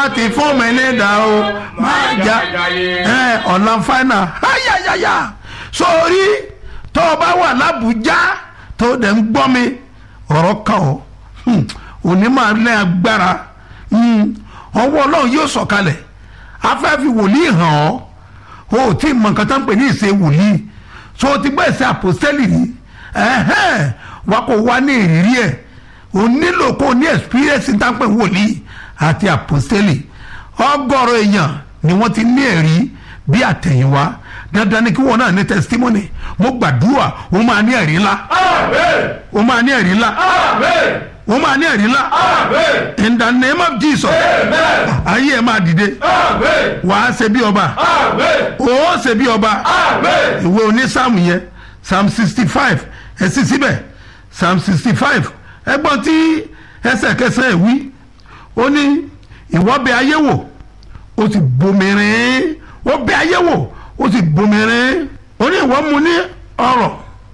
ti fún mi ní ìdá o máa jà ẹ ọ̀la fáínà ayayaya sórí tó o bá wà lábùjá tó o dẹ̀ ń gbọ́ mi ọ̀rọ̀ kan o Hmm, òní máa lẹ́ agbára Hmm, ọwọ́ ọlọ́run yóò sọ̀kalẹ̀ afẹ́fi wòlíì hàn ọ́ o ò tí ì mọ nǹkan tó ń pè ní ìṣe wòlíì so o ti gbọ́ ìṣe àpòstẹ́lì rí ẹ̀hẹ́n wa kò wá ní ìrírí ẹ̀ o nílò kó o ní experience tá ń pè wòlíì àti àpòstẹ́lì ọgọ́rọ̀ èèyàn ni wọ́n ti ní ẹ̀rí bí àtẹ̀yìnwá dandan ni kí wọn náà ní testimony mo gbàdúrà o máa ní ẹ̀rí ńlá o máa ní ẹ̀rí ńlá o máa ní ẹ̀rí ńlá in the name of Jesus ayé ẹ̀ máa dìde wàá ṣe bí ọba ó ṣe bí ọba ìwé onísàmù yẹn psalm sixty five ẹ sì síbẹ̀ psalm sixty five ẹgbọ́n tí ẹsẹ̀ kẹsàn-án ẹ̀ wí ó ní ìwọ bẹ̀ ayé wò ó sì bomirin ó bẹ̀ ayé wò ó sì bomirin ó ní ìwọ mu ní ọrọ̀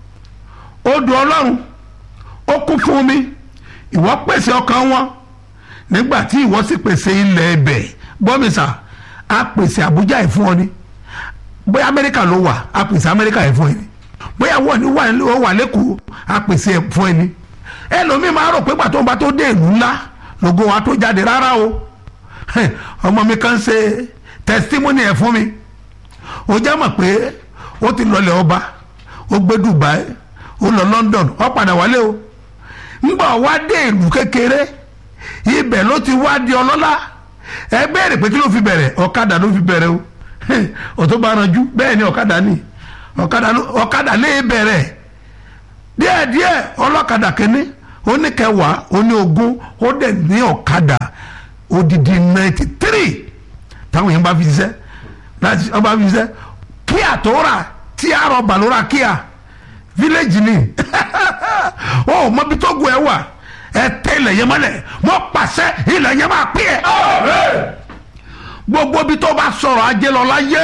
odò ọlọ́run ó kún fún omi ìwọ pèsè ọkàn wọn nígbà tí ìwọ sì pèsè ilẹ̀ ẹbẹ̀ gbọ́mísà á pèsè àbújá ẹ̀ fún ọ ni bóyá amẹ́ríkà ló wà á pèsè amẹ́ríkà ẹ̀ fún ẹ ni bóyá wọ́n ní wà ní wà lẹ́kọ̀ọ́ á pèsè ẹ̀ fún ẹ ni ẹlòmíì máa rò pé gbàtọ́ bá tó dé ìlú ńlá lògo wa tó jáde rárá o ọmọ mi kan ṣe testimony ẹ̀ fún mi ó já mọ̀ pé ó ti lọlẹ̀ ọba ó gbé Dubai ó lọ London ó padà wálé o ńgbà wá dé ìlú kékeré ibẹ̀ ló ti wá di ọlọ́lá ẹ béèrè pé kí ló fi bẹ̀rẹ̀ ọ̀kadà ló fi bẹ̀rẹ̀ o ọ̀tọ́ bá ranjú bẹ́ẹ̀ ni ọ̀kadà ni ọ̀kadà lè bẹ̀rẹ̀ díẹ̀díẹ̀ ọlọ́kadà kínní ó ní kẹwàá ó ní ogún ó dẹ̀ ní ọ̀kadà odidi ninety three táwọn yẹn bá fi ṣiṣẹ́ láti ọba fi ṣiṣẹ́ kíá tó rà tí a rọ bàlúrà kíá village ni ó mọbi tó gun ẹ wà ẹ tẹ ilẹ̀ yẹn mọ́lẹ̀ mọ́ pàṣẹ ilẹ̀ yẹn máa pín ẹ. gbogbo bí tó bá sọ̀rọ̀ ajé lọ láyé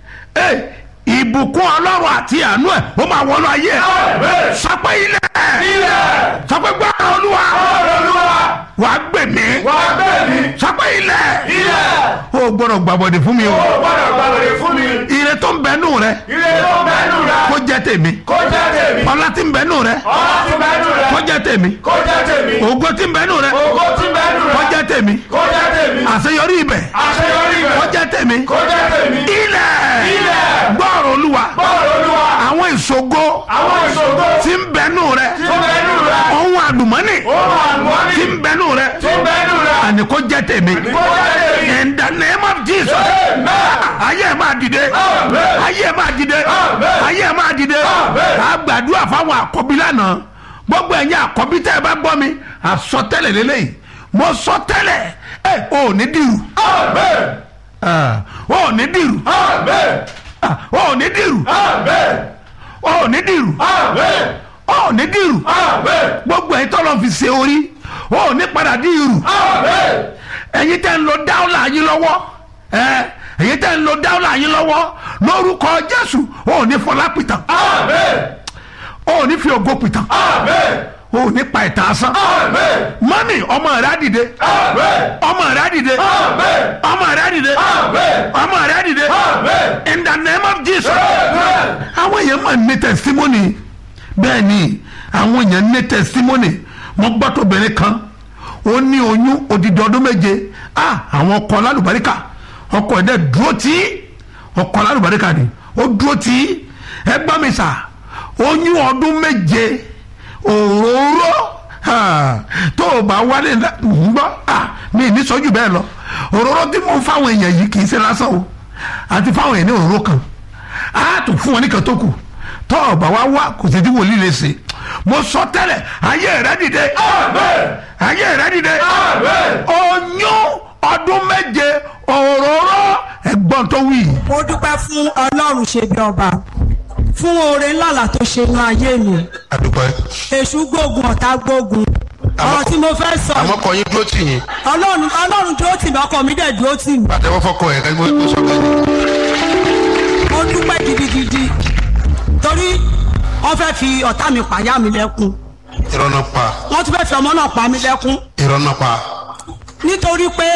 ìbùkún ọlọ́run àti àánú ẹ̀ ó máa wọnú ayé ẹ̀ sọpẹ́ ilẹ̀ sọpẹ́ gbọ́dọ̀ olúwa wà á gbè mí sọpẹ́ ilẹ̀ ó gbọ́dọ̀ gbàbọ̀dẹ̀ fún mi o ire tó ń bẹ nù rẹ kó jẹ́ tèmi ọlá tí ń bẹ nù rẹ kó jẹ́ tèmi ògo tí ń bẹ nù rẹ kó jẹ́ tèmi àṣeyọrí ibẹ̀ kó jẹ́ tèmi ilẹ̀ gbọ́rọ̀ olúwa àwọn ìṣògo tí ń bẹ nù rẹ ohun àlùmọ́nì tí ń bẹ nù rẹ àní kó jẹ́ tèmi in the name of Jesus ayé ẹ̀ máa dìde ayé ẹ̀ máa dìde ayé ẹ̀ máa dìde a gbàdúrà fáwọn àkọ́bí lánàá gbogbo ẹ̀yin àkọ́bí tẹ́ ẹ bá gbọ́ mi àsọtẹ́lẹ̀ lélẹ́yìí mo sọ tẹ́lẹ̀ ẹ ò ní dìrù ò ní dìrù ò ní dìrù ò ní dìrù ò ní dìrù gbogbo ẹ̀yin tọ́lọ́ fi ṣe orí ò ní padà dìrù ẹ̀yin tẹ́ ń lo dáwọ́lá yín lọ́wọ́ ẹ̀yin tẹ́ ń lo dáwọ́lá yín lọ́wọ́ lórúkọ Jésù ò ní fọlá pìtàn ò ní fi ògo pìtàn o ní pa ìtàn asán. mọ́mì ọmọ rẹ̀ á dìde. ọmọ rẹ̀ á dìde. ọmọ rẹ̀ á dìde. ọmọ rẹ̀ á dìde. in the name of Jesus. àwọn èèyàn máa ní testimony bẹ́ẹ̀ ni àwọn èèyàn ní testimony mo gbọ́ tóbìnrin kan ó ní oyún odidi ọdún méje ah àwọn ọkọ lálùbáríkà ọkọ ẹ̀ dẹ̀ dúró tí ọkọ lálùbáríkà ni ó dúró tí ẹ gbọ́ mi sà oyún ọdún méje òróró tó o bá wálé ń gbọ́ mi ní sọ́jú bẹ́ẹ̀ lọ òróró tí mo fáwọn èèyàn yìí kì í ṣe lásán o àti fáwọn èèyàn ní òróró kan á tún fún wọn ní kan tó kù tó o bá wá wá kò sí tí wòlíì lè ṣe mo sọ tẹ́lẹ̀ ayé rẹ dìde ayé rẹ dìde oyún ọdún méje òróró ẹ̀gbọ́n tó wí. mo dúpẹ́ fún ọlọ́run ṣe bí ọba fún oore ńláńlá tó ṣe inú ayé mi àdúpẹ́. èṣù gbógun ọ̀tá gbógun ọ̀rọ̀ tí mo fẹ́ sọ àmọ́ kọ yín dúró tì yín ọlọ́run ọlọ́run dúró tì mí ọkọ mi dẹ̀ dúró tì mí àtẹwọ́ fọkọ ẹ̀ kẹ́gbẹ́ tó sọ kẹ́ni. mo dúpẹ́ gidigidi torí wọ́n fẹ́ fi ọ̀tá mi pàyà mi lẹ́kún irọ́ náà pa wọ́n tún fẹ́ fi ọmọ náà pa mí lẹ́kún irọ́ náà pa nítorí pé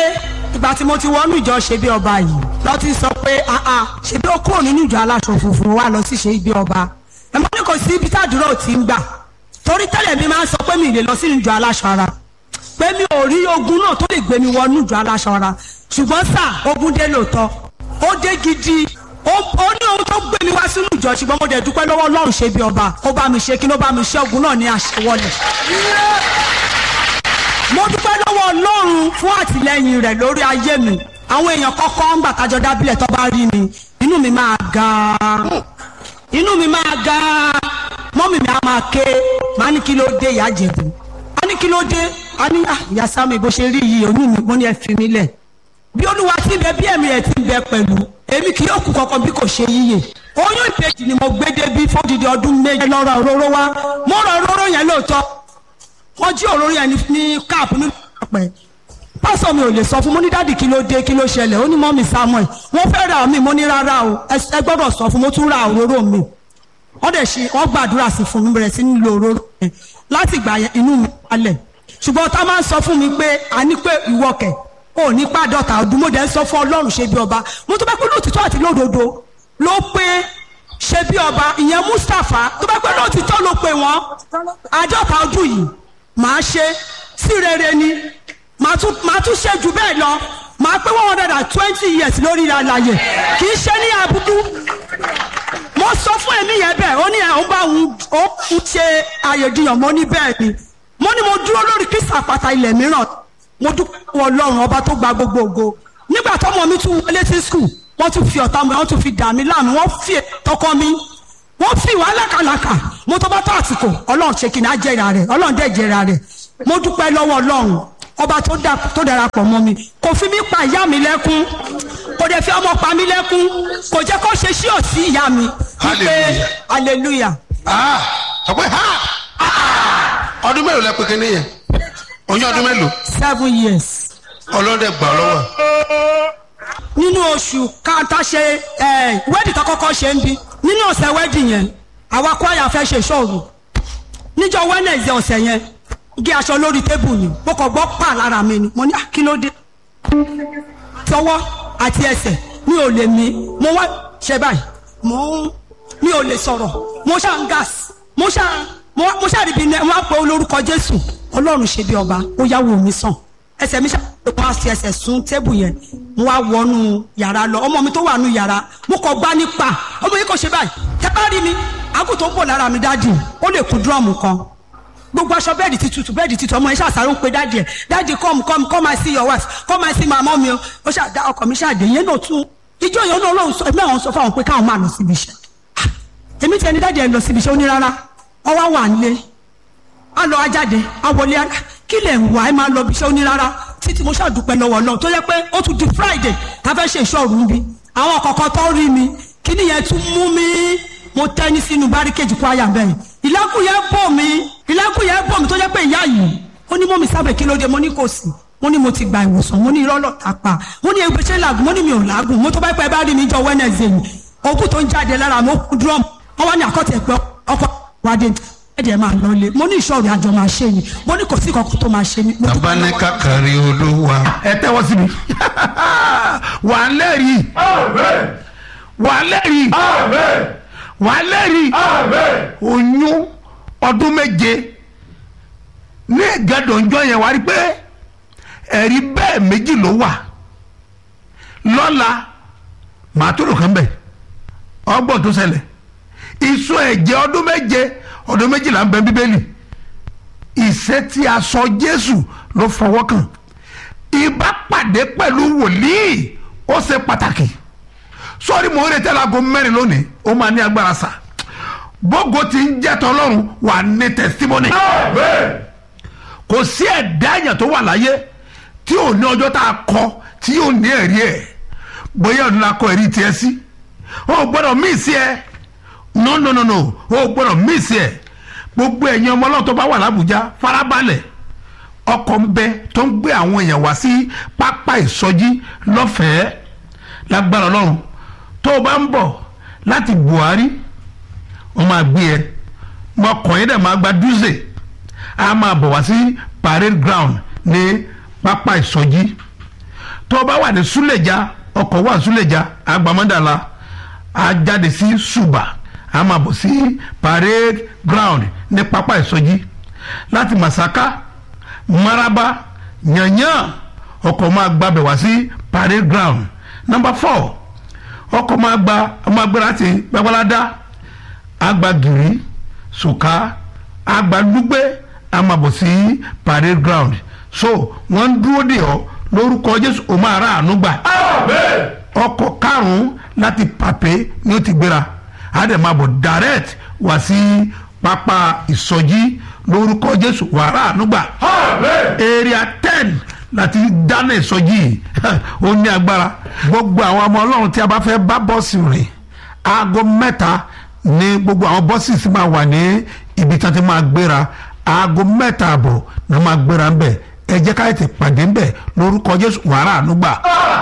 ìgbà tí mo ti wọnú ìjọ ṣe bí ọba yìí lọ ti sọ pé àà ṣe bí ó kúrò nínú ìjọ aláṣọ funfun wà lọ sí ṣe bí ọba ẹ mọ ní kò sí ibi tàdúrà ò ti ń gbà torí tẹ́lẹ̀ mi máa ń sọ pé mi ì lè lọ sínú ìjọ aláṣọ ara pé mi ò rí ogun náà tó lè gbé mi wọnú ìjọ aláṣọ ara ṣùgbọ́n sà ogun dé lóòótọ́ ó dé gidi ó ó ní ohun tó gbé mi wá sínú ìjọ ṣùgbọ́n mo dẹ̀ dúpẹ́ lọ́wọ́ ọlọ́run ṣe bí ọba ó bá mi ṣe kí ló bá mi ṣe ogun náà ní àṣewọlẹ̀ mo dúpẹ́ lọ́wọ́ ọlọ́run fún àtìlẹyìn rẹ̀ lórí ayé mi àwọn èèyàn kọ́kọ́ ń gbà tájọ dábìlẹ̀ tó bá rí mi inú mi máa ga inú mi máa ga mọ́mì mi á máa ké máa ní kí ló dé ìyá jẹ̀bù á ní kí ló dé á ní "Ah, ìyá sámi bó ṣe rí yìí oyún mi mo ní ẹ fi mí lẹ̀ bí olúwa ti ń bẹ bí ẹ̀mí rẹ̀ ti ń bẹ pẹ̀lú èmi kì yóò kú kankan bí kò ṣe yíyè oyún ìbejì ni mo gbé débi fódìdí ọdún méje lọ́rọ̀ òróró wá mo rọ òróró yẹn lóòótọ́ wọ́n jí òróró yẹn ní- ní káàpù nínú ọ̀pẹ pásọ mi ò lè sọ fún mo ní dáàdì kí ló dé kí ló ṣẹlẹ̀ ó ní mọ́mì samuel wọ́n fẹ́ ra mi mo ní rárá o ẹ ẹ gbọ́dọ̀ sọ fún mo tún ra òróró mi wọ́n dẹ̀ ṣe wọ́n gbàdúrà sí fún mi bẹ̀rẹ̀ sí ní lo òróró yẹn láti ìgbà yẹn inú mi wálẹ̀ ṣùgbọ́n tá a máa ń sọ fún mi pé a ní pé ìwọ kẹ̀ ò ní pàdọ́ta ọdún mo dẹ̀ ń sọ fún ọlọ́run ṣe bí ọba mo tó bá pé lóòtítọ́ àti lódodo ló pé ṣe bí ọba ìyẹn mustapha tó bá pé lóòtítọ́ ló pé wọ́n àádọ́ta ọdún yìí màá ṣe sí rere ni màá tún màá tún ṣe jù bẹ́ẹ̀ lọ màá pé one hundred and twenty years lórí àlàyé kì í ṣe ní àbùkù mo sọ fún èmi yẹn bẹ́ẹ̀ ó ní àwọn bá òun ó ń ṣe àyèdìyàn mo ní bẹ́ẹ̀ ni mo ní mo dúró lórí kristu àpáta ilẹ̀ mìíràn mo dúpẹ́ lọ́wọ́ ọlọ́run ọba tó gba gbogbo ògo nígbà tọ́mọ mi tún wọlé sí skul wọ́n tún fi ọ̀tá mi wọ́n tún fi dà mí láàmú wọ́n fi tọkọ mi wọ́n fi wá lákàlàkà mo tó bá tó àsìkò ọlọ́run ṣe kìnnà jẹ́ra rẹ̀ ọlọ́run dẹ̀ jẹ́ra rẹ̀ mo dúpẹ́ lọ́wọ́ ọlọ́run ọba tó dà tó darapọ̀ mọ́ mi kò fi mí pa ìyá mi lẹ́kún kò dẹ̀ fi ọmọ pa mí lẹ́kún kò jẹ́ kó ṣe sí òsì ìyá mi wípé hallelujah ah sọ pé ha ah, ọdún mélòó lẹ pé kí nìyẹn oyún ọdún mélòó seven years ọlọ́dẹ gbà ọ lọ́wọ́ nínú oṣù káńtà ṣe wẹ́ẹ̀dì tó kọ́kọ́ ṣe ń bí nínú ọ̀sẹ̀ wẹ́ẹ̀dì yẹn àwa kwaya fẹ́ ṣe ìṣòro níjọ́ wẹ́nẹ̀sì ọ̀sẹ̀ yẹn gé aṣọ lórí tébù ni mo kàn gbọ́ pa lára mi ni mo ní "Ah, kí ló dé tọwọ́ àti ẹsẹ̀ mi ò lè mí mo wá ṣe báyìí mo ń mi ò lè sọ̀rọ̀ mo ṣáà ń gas mo ṣáà mo wá- mo ṣáà rí bí ní wọn á pe olórúkọ jésù ọlọ́run ṣe bí ọba ó yáwó mi sàn ẹsẹ̀ mi ṣáà wọn á fi ẹsẹ̀ sún tébù yẹn mo wá wọnú yàrá lọ ọmọ mi tó wà nù yàrá mo kọ gbá nípa ọmọ yìí kò ṣe báyìí tẹ́ bá rí mi àgùn tó ń bọ̀ lára mi dáàdì ó lè kú dúrọ́ọ̀mù kan gbogbo aṣọ bẹẹdi ti tutù bẹẹdi ti tutù ọmọ yẹn ṣàṣàrò ń pe dáàdì ẹ dáàdì come come come and see your wife come and see my mom o ó ṣàdá ọkọ mi ṣàdé yẹn náà tún ijó yẹn náà lóun sọ ẹgbẹ́ àwọn sọ fáwọn pé káwọn máa lọ síbi iṣẹ́ Ah, èmi tiẹ̀ ní dáàdì ẹ lọ síbi iṣẹ́ ó ní rárá wọ́n wá wà nílé á lọ ajáde á wọlé á kí lè ń wá ẹ máa lọ bí iṣẹ́ ó ní rárá títí mo ṣàdúpẹ́ lọ́wọ́ náà tó yẹ pé ó tún di friday tá a fẹ́ ṣe ìṣọ́ọ̀rù ń bí àwọn kọ̀ọ̀kan tó rí mi kí nìyẹn tún mú mi mo tẹ́ ní sínú báríkéjì kó àyà bẹ́ẹ̀ ìlẹ́kùn yẹn bò mí ìlẹ́kùn yẹn bò mí tó jẹ́ pé ìyá yìí ó ní mọ́mí sábẹ̀ kí ló dé mo ní kò sí mo ní mo ti gba ìwòsàn mo ní irọ́ lọ́ta pa mo ní egbè ṣe làgùn mo ní mi ò làgùn mo tó bá pẹ́ bá rí mi jọ wẹ́nẹ̀sì yìí òkú tó ń jáde lára mo kú dúrọ́mù wọ́n wá ní àkọ́tẹ̀ pé ọkọ̀ wádé ẹ̀jẹ̀ máa lọ lé mo ní ìṣòro àjọ máa ṣe ni mo ní kò sí kankan tó máa ṣe ni. mo dúpẹ́ bàbá ní lọ́wọ́ kákàrí olúwa ẹ tẹ́wọ́ síbi wà á lẹ́rìí wà á lẹ́rìí wà á lẹ́rìí oyún ọdún méje ní ìgẹ́dọ̀njọ́ yẹn wà á rí pé ẹ̀rí bẹ́ẹ̀ méjì ló wà lọ́la màá tó lò kán bẹ̀ ọgbọ́n tó ṣẹlẹ̀ ìsọ ẹ̀jẹ̀ ọdún méje ọdún méjìlá ń bẹ bíbélì ìṣe tí a sọ jésù ló fọwọ́ kàn ìbápàdé pẹ̀lú wòlíì ó ṣe pàtàkì sọ́ọ́rí mò ń retí alago mẹ́rin lónìí ó máa ní agbára sà bógo ti ń jẹ́ tọ́lọ́run wà ní tẹ̀símọ́nì kò sí ẹ̀dá èèyàn tó wà láyé tí ò ní ọjọ́ tá a kọ tí yóò ní ẹ̀rí ẹ̀ bóyá ọdún la kọ ẹ̀rí tiẹ̀ sí o ò gbọ́dọ̀ mí sí ẹ no no no no o ò gbọ́dọ̀ mí sí ẹ gbogbo ẹ̀yin ọmọ ọlọ́run tó bá wà lábùjá farabalẹ̀ ọkọ̀ ń bẹ tó ń gbé àwọn èèyàn wá sí pápá ìsọjí lọ́fẹ̀ẹ́ lágbára ọlọ́run tó o bá ń bọ̀ láti buhari wọ́n máa gbé ẹ ọkọ̀ yẹn dẹ̀ máa gba dúzè a máa bọ̀ wá sí parade ground ní pápá ìsọjí tó o bá wà ní súlẹ̀já ọkọ̀ wà súlẹ̀já agbamọ́dàlà a jáde sí ṣùbà a máa bọ̀ sí parade ground ní pápá ìsọjí láti masaka maraba yanyan ọkọ̀ máa gbabẹ̀ wá sí parade ground number four ọkọ̀ máa gba ọmọ agbára láti gbàgbọ́ládá agbagiri sùkà agbadúgbé amabọ̀ sí parade ground so wọ́n ń dúró dè ọ́ lórúkọ jésù o máa ra àánú gbà ọkọ̀ karùn-ún láti pàpé ni ó ti gbéra á dẹ̀ máa bọ̀ direct wá sí pápá ìsọjí lórúkọ jésù wà ra àánú gbà area ten láti dáná ìsọjí yìí ó ní agbára gbogbo àwọn ọmọ ọlọ́run tí a bá fẹ́ bá bọ́ọ̀sì rìn aago mẹ́ta ní gbogbo àwọn bọ́ọ̀sì sì máa wà ní ibi tí wọ́n ti máa gbéra aago mẹ́ta àbọ̀ ni wọ́n máa gbéra ń bẹ̀ ẹ jẹ́ ká ètè pàdé ń bẹ̀ lórúkọ jésù wàrà ànúgbà.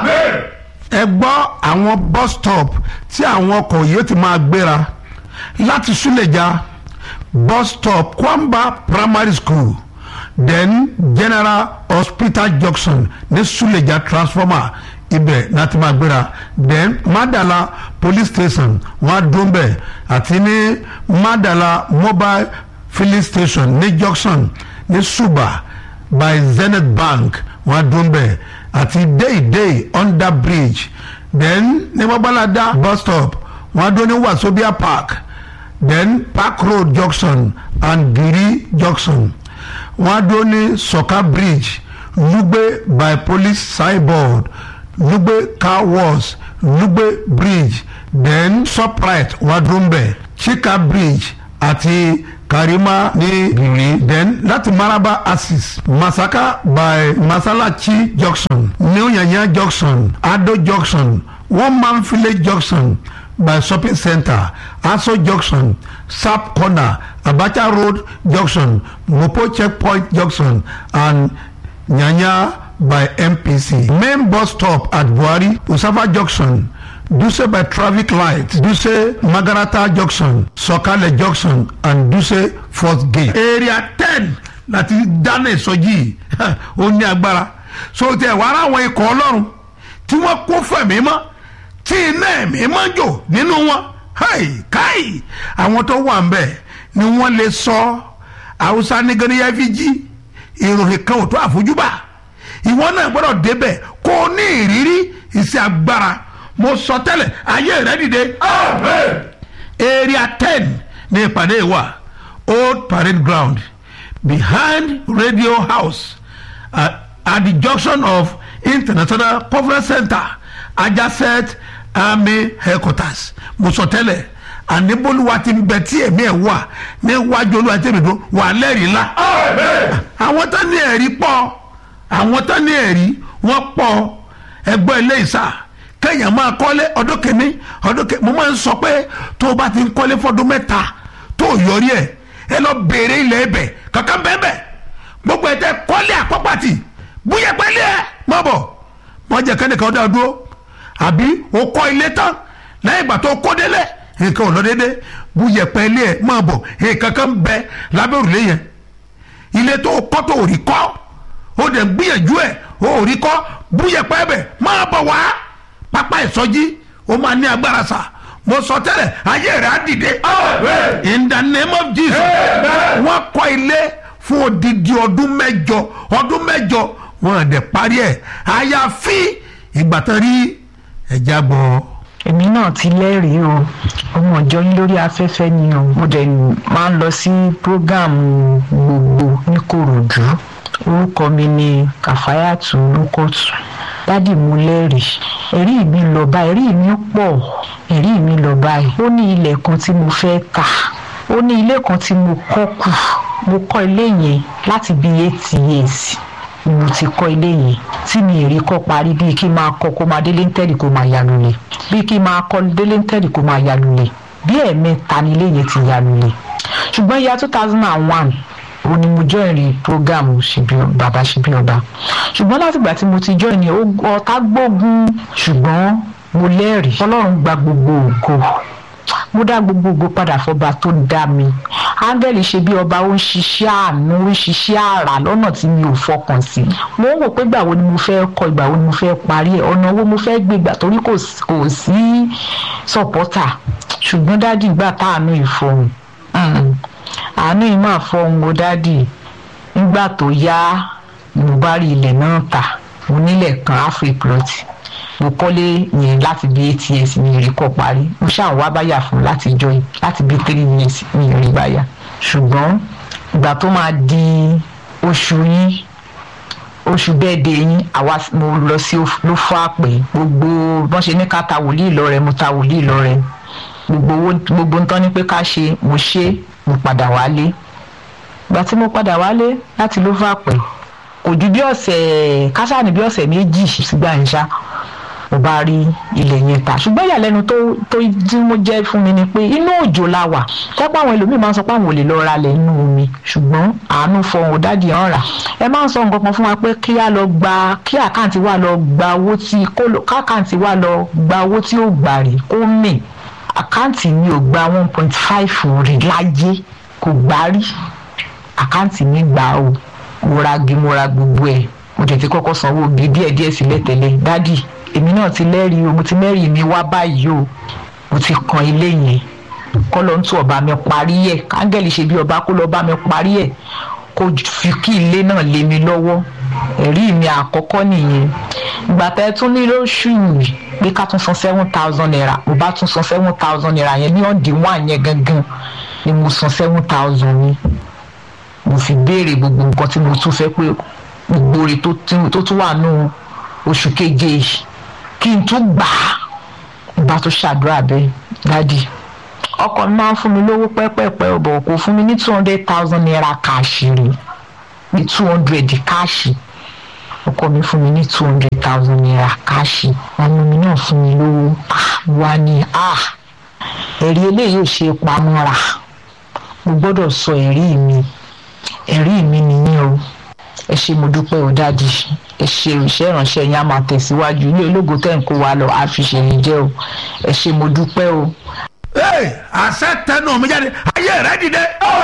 ẹ gbọ́ àwọn bus stop tí àwọn ọkọ̀ yìí ti máa gbéra láti súlẹ̀já bus stop kwamba primary school then general hospital junction ní súlẹ̀já transformer ibẹ̀ láti máa gbéra then madala police station wọ́n á dún bẹ̀ àti ní madala mobile filling station ní junction ní suba by zenith bank wọ́n á dún bẹ̀ àti deidei under bridge then ní mọ́báládá bus stop wọ́n á dún ní wasobia park then park road junction and giri junction wọ́n á dún ní soka bridge lugbe by police signboard lugbe car wash lugbe bridge then shoprite wadumbe chika bridge àti karima ní giri then láti maraba axis masaka by masalachi junction new yanya junction ado junction one man village junction by shopping center aso junction sap corner abacha road junction mopo checkpoint junction and nyanya by mpc main bus stop at buhari usafa junction duse by traffic light duse magarata junction sọkalẹ junction and duse fourth gate. area ten láti dáná ìsọjí ó ní agbára so tẹ wàrà àwọn ikọ̀ ọlọ́run tí wọ́n kó fẹ̀mí mọ́ tí iná ẹ̀mí mọ́ jò nínú wọn káì àwọn tó wà ń bẹ̀ ni wọ́n lè sọ haúsá nígbàdíyà fi jí ìròyìn kan ò tó àfojúbà ìwọ náà gbọ́dọ̀ débẹ̀ kó o ní ìrírí iṣẹ́ agbára mo sọ tẹ́lẹ̀ ayé rẹ dìde. area ten ní ìpàdé wa old parade ground behind radio house uh, at the junction of international conference center adjacent army headquarters mo sọ tẹ́lẹ̀ àníbólúwa ti ń bẹ tí èmi ẹ̀ wà níwájú olúwa tí èmi dùn wà lẹ́rìí ńlá. àwọn tó ní ẹ̀rí pọ̀ àwọn tó ní ẹ̀rí wọ́n pọ̀ ẹgbẹ́ ilé ìsà kéèyàn máa kọ́lé ọdún kìíní ọdún kìíní mo máa ń sọ pé tó o bá ti ń kọ́lé fọdún mẹ́ta tó o yọrí ẹ̀ ẹ lọ béèrè ilẹ̀ ẹbẹ̀ kankan bẹ́ẹ̀ gbogbo ẹ̀ tẹ́ kọ́lé àpọ́pàtì búyẹ̀ pẹ́lẹ́ ẹ̀ mọ́ bọ̀ wọ́n jẹ́ kẹ́nìkan dá dúró àbí o kọ́ ilé tán lẹ́yìn ìgbà tó kó délẹ̀ nǹkan ò lọ dédé búyẹ̀ pẹ́lẹ́ ẹ̀ mọ́ bọ̀ nǹkan kan bẹ lábẹ́ òrùlé yẹn ilé tó kọ́ tó rí kọ́ ó dẹ̀ gbìyànjú ẹ̀ ó rí kọ́ búyẹ̀ pẹ́ bẹ̀ máa bọ̀ wá pápá ìsọjí ó máa ní agbára sa mo sọ tẹ́lẹ̀ ayé rẹ̀ á dìde in the name of jesus wọ́n kọ́ ilé fún odidi ọdún mẹ́jọ ọdún mẹ́jọ wọ́n á dẹ̀ parí ẹ̀ àyàfi ìgbà tán rí ẹ̀já gbọ́. èmi náà ti lẹ́rìí o ọmọ ìjọ yín lórí afẹ́fẹ́ ni o mo dẹ̀ máa ń lọ sí prógáàmù gbogbo ní korodu orúkọ mi ni kàfáyàtù olùkọ́tù dádì mo lẹ́rìí ẹ̀rí mi lọ báyìí ẹ̀rí mi pọ̀ ẹ̀rí mi lọ báyìí ó ní ilẹ̀ kan tí mo fẹ́ tà ó ní ilé kan tí mo kọ́ kù mo kọ́ ilé yẹn láti bí eight years mo ti kọ́ ilé yẹn tí mi èrè kọ́ parí bíi kí n máa kọ́ kó máa délé ń tẹ́lẹ̀ kó máa yà lulẹ̀ bíi kí n máa kọ́ délé ń tẹ́lẹ̀ kó máa yà lulẹ̀ bí ẹ̀ẹ̀mẹ́ta ni ilé yẹn ti yà lulẹ̀ ṣùgbọ́n ìyá two thousand and one ó ní mo join program bàbá ṣíbí ọba ṣùgbọ́n látìgbà tí mo ti join ọ̀tá gbógun ṣùgbọ́n mo lẹ́rìí ọlọ́run gba gbogbo ògo mo dá gbogbo ògo padà fọba tó dá mi áńgẹ́lì ṣe bí ọba ó ń ṣiṣẹ́ àánú ó ń ṣiṣẹ́ àrà lọ́nà tí mi ò fọkàn sí mo ń wò pé ìgbà wo ni mo fẹ́ kọ ìgbà wo ni mo fẹ́ parí ẹ̀ ọ̀nà wo mo fẹ́ gbé gbà torí kò sí- kò sí sọ̀pọ́tà ṣùgbọ́n dádì ìgbà táànú ìfọ̀hún Mm. àánú yìí máa fọhùn o dádì nígbà tó yá mo bá rí ilẹ̀ náà tà mo nílẹ̀ kan afriplot mo kọ́lé yẹn láti bí eight years mi rí kọ́ parí mo ṣáà wá báyà fún láti jọ yìí láti bí three years mi rí báyà ṣùgbọ́n ìgbà tó máa di oṣù yín oṣù bẹ́ẹ̀dẹ̀ yín àwa mo lọ sí ló fọ́ àpè gbogbo bọ́n ṣe ní ká ta wòlíì lọ́rẹ mo ta wòlíì lọ́rẹ gbogbo owó gbogbo ń tán ní pé ká ṣe mo ṣe mo padà wálé ìgbà tí mo padà wálé láti ló fọ́ àpè kò ju bí ọ̀sẹ̀ kásáàní bí ọ̀sẹ̀ méjì sígbà yẹn ṣá mo bá rí ilẹ̀ yẹn ta ṣùgbọ́n ìyàlẹ́nu tó tó tí mo jẹ́ fún mi ni pé inú òjò la wà tẹ́pọ̀ àwọn ẹlòmíì máa ń sọ pé àwọn ò lè lọ ra lẹ̀ inú omi ṣùgbọ́n àánú fọhùn òdádì hàn rà ẹ máa ń sọ nǹkan kan fún wa pé kí á lọ gba kí àkáǹtì wa lọ gba owó tí kó lọ- káàkáǹtì wa lọ gba owó tí ó gbà rè kó mì àkáǹtì mi ò gba one point five rí láyé kò gbá rí àkáǹtì mi gbà o mo ra gi mo ra gbogbo ẹ̀ mo tètè kọ́kọ́ sanwó bí díẹ̀ díẹ̀ sílẹ̀ tẹ́lẹ̀ dádì èmi náà ti lẹ́rìí o mo ti mẹ́rìí mi wá báyìí o mo ti kan ilé yẹn kọ́ ló ń tún ọba mi parí ẹ̀ káńgẹ́lì ṣe bí ọba kó lọ bá mi parí ẹ̀ kó fi kí ilé náà lé mi lọ́wọ́ ẹ̀rí mi àkọ́kọ́ nìyẹn ìgbà tẹ́ ẹ tún ní lóṣù yìí pé ká tún san seven thousand naira mo bá tún san seven thousand naira yẹn ní ọ̀dì wà yẹn gangan ni mo san seven thousand ni mo fi béèrè gbogbo nǹkan tí mo tún fẹ́ pé gbogbo rẹ̀ tó tún- tó tún wà nù oṣù keje yìí kí n tún gbà á bá tún ṣàdúrà bẹ́ẹ̀ dádì ọkọ mi máa ń fún mi lówó pẹ́pẹ́pẹ́ ọ̀bọ̀ kò fún mi ní two hundred thousand naira káàṣì rí ní two hundred káàṣì ọkọ mi fún mi ní two hundred thousand naira káàṣì ọmọ mi náà fún mi lówó ah, wá ní ah ẹ̀rí eléyìí ò ṣe é pamọ́ra mo gbọ́dọ̀ sọ ẹ̀rí mi ẹ̀rí mi nìyẹn o ẹ ṣe mo dúpẹ́ o dáàdì ẹ ṣe iṣẹ́ ìránṣẹ́ yín á máa tẹ̀síwájú ilé ológo tẹ̀ ń kó wa lọ á fi ṣèyí jẹ́ o ẹ ṣe mo dúpẹ́ o. Hey, àṣẹ tẹnu mi jáde ayé rẹ dìde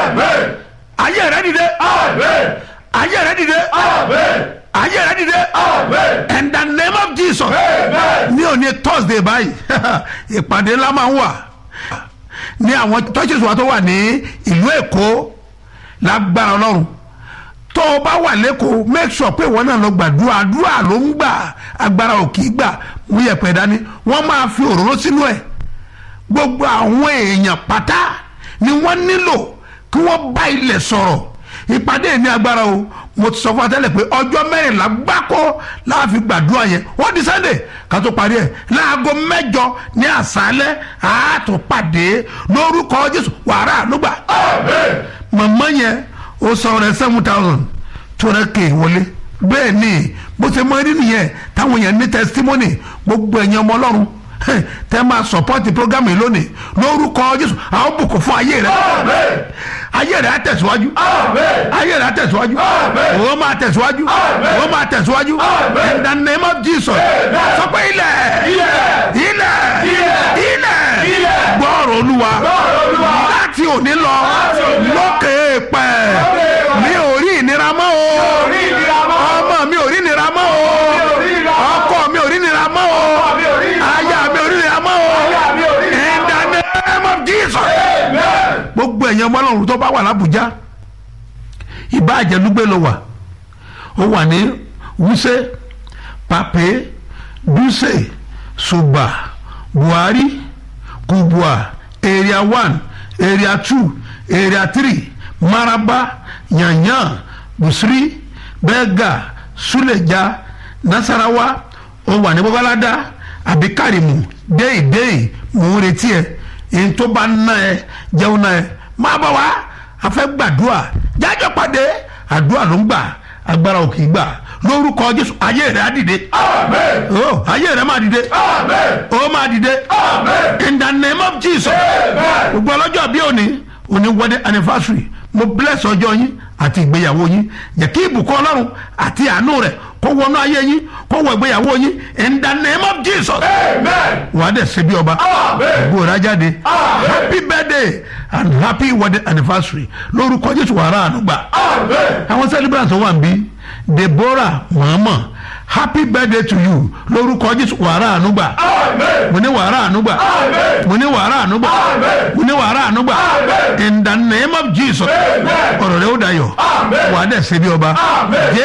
ayé rẹ dìde ayé rẹ dìde ayé rẹ dìde in the name of jesus ní òní thursday báyìí ìpàdé ńlá máa ń wà ní àwọn churches wa tó wà ní ìlú èkó lágbára ọlọ́run tó o bá wà lẹ́kọ̀ọ́ make sure pé ìwọ náà lọ gbàdúrà àdúrà ló ń gbà agbára ò kì í gbà mú yẹpẹ̀ dání wọ́n máa fi òróró sínú ẹ̀ gbogbo àwọn èèyàn pátá ni wọ́n nílò kí wọ́n bá ilẹ̀ sọ̀rọ̀ ìpàdé ní agbára o mo ti sọ fún atẹ́lẹ̀ pé ọjọ́ mẹ́rìnlá gbáko láàfin gbàdúrà yẹn wọ́n di sunday ká tó parí ẹ̀ láago mẹ́jọ ní àṣálẹ́ àátúpàdé lórúkọ jésù wàrà ànúgbà màmá yẹn ó sọ rẹ seven thousand tó rẹ kéè wọlé bẹ́ẹ̀ ni bó ṣe mọ nínú yẹn táwọn yẹn ní testimony gbogbo ẹ̀yàn ọmọ ọlọ́run heh, tẹ́ máa support program yìí lónìí lórúkọ jésù àwọn bùkún fún ayé rẹ ayé rẹ á tẹ̀síwájú ayé rẹ á tẹ̀síwájú òun máa tẹ̀síwájú òun máa tẹ̀síwájú in the name of jesus sọ pé ilẹ̀ ilẹ̀ ilẹ̀ gbọ́rọ̀ olúwa láti òní lọ lókè pẹ̀ mi ò rí ìnira mọ́ o ọmọ mi ò rí ìnira mọ́ o ọkọ mi ò rí ìnira mọ́ o aya mi ò rí ìnira mọ́ o in the name of jesus gbogbo ẹ̀yàn ọmọ ọlọ́run tó bá wà lábùjá ìbáàjẹ́lúgbé ló wà ó wà ní wúṣẹ́ pàpé dúṣe ṣùgbà buhari kubwa area one area two area three maraba yanyan busiri bẹ́gà suleja nasarawa ó wà ní babalada àbí karimu déèdéè mò ń retí ẹ èyí tó bá ná ẹ jẹun náà ẹ máa bọ̀ wá a fẹ́ gbàdúrà jájọ́ pàdé àdúrà ló ń gbà agbára ò kì í gbà lórúkọ jésù ayé rẹ á dìde oh ayé rẹ máa dìde ó máa dìde in the name of jesus gbogbo ọlọ́jọ́ bí òní òní wedding anniversary mo bless ọjọ́ yín àti ìgbéyàwó yín jẹ́ kí ìbùkún ọlọ́run àti àánú rẹ̀ kó kó wọnú ayé yín kó wọ ìgbéyàwó yín in the name of jesus Amen. wàá dẹ̀ ṣe bí ọba Amen. gbòòrà jáde Amen. happy birthday and happy wedding anniversary lórúkọ jésù wàrà ànúgbà Amen. àwọn celebrants tó wà ń bí deborah mọ̀ọ́mọ̀ happy birthday to you lórúkọ jésù wàrà ànúgbà Amen. mo ní wàrà ànúgbà Amen. mo ní wàrà ànúgbà Amen. mo ní wàrà ànúgbà Amen. in the name of jesus Amen. ọ̀rọ̀ rẹ̀ ó dayọ̀ Amen. wà á dẹ̀ ṣe bí ọba Amen.